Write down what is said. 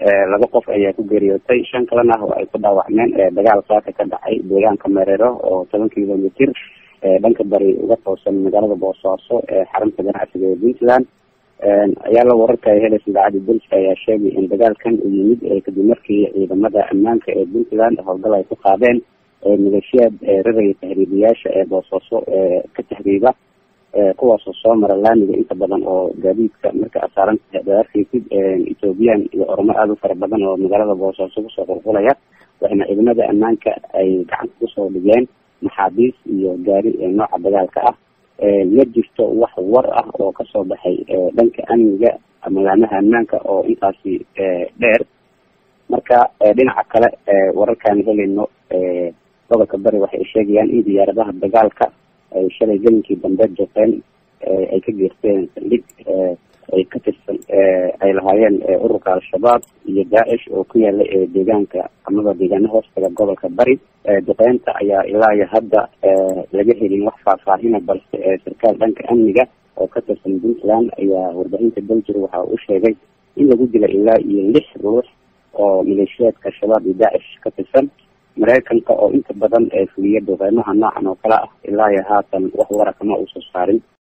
laba qof ayaa ku geeriyootay shan kalena ah oo ay ku dhaawacmeen dagaal saaka ka dhacay deegaanka mereero oo toban kilomitr dhanka bari uga toosan magaalada boosaaso ee xarunta ganacsiga ee puntland ayaa la wararka ay helaysa idaacadda dulska ayaa sheegay in dagaalkan uu yimid kadib markii ciidamada ammaanka ee puntland howlgal ay ku qaadeen maleeshiyaad raraya tahriibiyaasha ee boosaaso ka tahriiba kuwaasoo soo mara laamiga inta badan oo gaadiidka marka aad saaran tahay ad arkeysid ethoobiyan iyo ormo aada u fara badan oo magaalada boosaaso kusoo qulqulaya waxayna ciidamada ammaanka ay gacanta kusoo dhigeen maxaabiis iyo gaari nooca dagaalka ah ma jirto wax war ah oo kasoo baxay dhanka amniga magaanaha ammaanka oo intaasi dheer marka dhinaca kale wararkaan helayno gobolka bari waxay sheegayaan in diyaaradaha dagaalka ay shalay gelinkii dambe joqeen ay ka geerteen saldhig ay ka tirsan ay lahaayeen ururka al-shabaab iyo daacish oo ku yaala deegaanka amaba deegaana hoostaga gobolka bari duqeynta ayaa ilaa iyo hadda laga helin wax faahfaahina balse sarkaal dhanka amniga oo ka tirsan puntland ayaa warbaahinta belgir waxa uu sheegay in lagu dila ilaa iyo lix ruux oo maleeshiyaadka al-shabaab iyo daacish ka tirsan mareykanka oo inta badan fuliya duqeymaha noocan oo kale ah ilaa iyo haatan wax wara kama uusan saarin